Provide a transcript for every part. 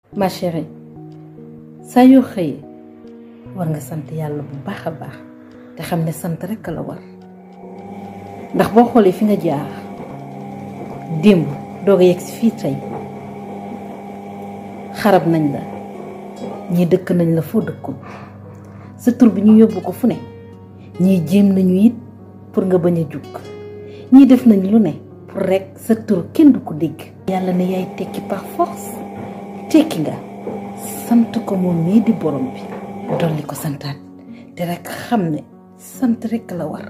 ma chérie saa yoo xëyee war nga sant yàlla bu baax a baax te xam ne sant rekk la war ndax boo xoolee fi nga jaar démb doog a yegg si fii tey xarab nañ la ñii dëkk nañ la foo dëkkul sa tur bi ñu yóbbu ko fu ne ñii jéem nañu it pour nga bañ a jug ñii def nañ lu ne pour rekk sa tur kenn du ko dégg yàlla ne yaay tekki par force tekki nga sant ko moom mii di borom bi dolli ko santaat te rekk xam ne sant rekk la war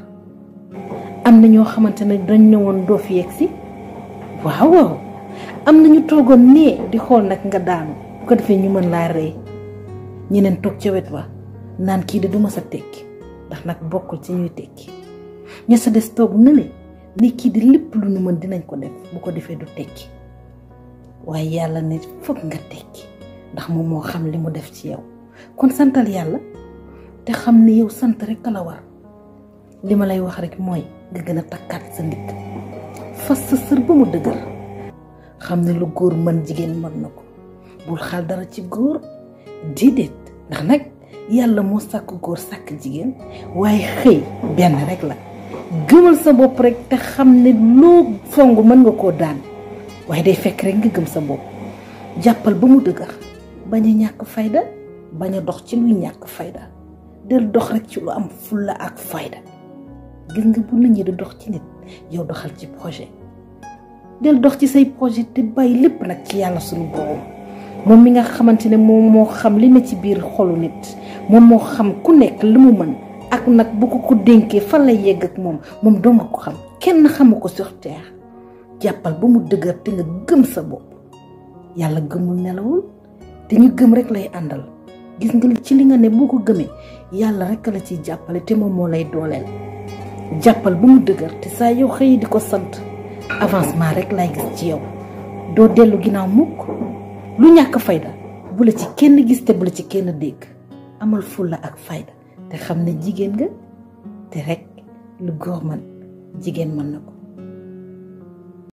am na ñoo xamante ne dañ ne woon doo fi yegg si waaw waaw am na ñu toogoon nee di xool nag nga daanu bu ko defee ñu mën laa rey ñeneen toog ca wet wa naan kii de du ma sa tekki ndax nag bokkul ci ñuy tekki ña sa des toog na ne ni kii di lépp lu nu mën dinañ ko def bu ko defee du tekki waaye yàlla ne foog nga tekki ndax moom moo xam li mu def ci yow kon santal yàlla te xam ne yow sant rekk la war li ma lay wax rek mooy nga gën a takkaat sa ndigg fas sa sër ba mu dëgër xam ne lu góor mën jigéen mën na ko bul xaal dara ci góor déedéet ndax nag yàlla moo sàkk góor sàkk jigéen waaye xëy benn rek la gëmal sa bopp rek te xam ne loo song mën nga koo daan waaye day fekk rek nga gëm sa bopp jàppal ba mu dëgër bañ a ñàkk fayda bañ a dox ci luy ñàkk fayda del dox rek ci lu am fulla ak fayda gis nga bu nit ñi di dox ci nit yow doxal ci projet del dox ci say projet te bàyyi lépp nag ci yàlla suñu borom moom mi nga xamante ne moom moo xam li ne ci biir xolu nit moom moo xam ku nekk li mu mën ak nag bu ko ko dénkee fan lay yegg ak moom moom doo nga ko xam kenn xamu ko sur terre jàppal ba mu dëgër te nga gëm sa bopp yàlla gëmul nelawul te ñu gëm rek lay àndal gis nga ci li nga ne boo ko gëmee yàlla rek la ciy jàppale te moom moo lay dooleel jàppal ba mu dëgër te saa yow xëy di ko sant avancement rek lay gis ci yow doo dellu ginnaaw mukk lu ñàkk fayda bu la ci kenn gis te bu la ci kenn dégg amal fulla ak fayda te xam ne jigéen nga te rek lu góor man jigéen mën na ko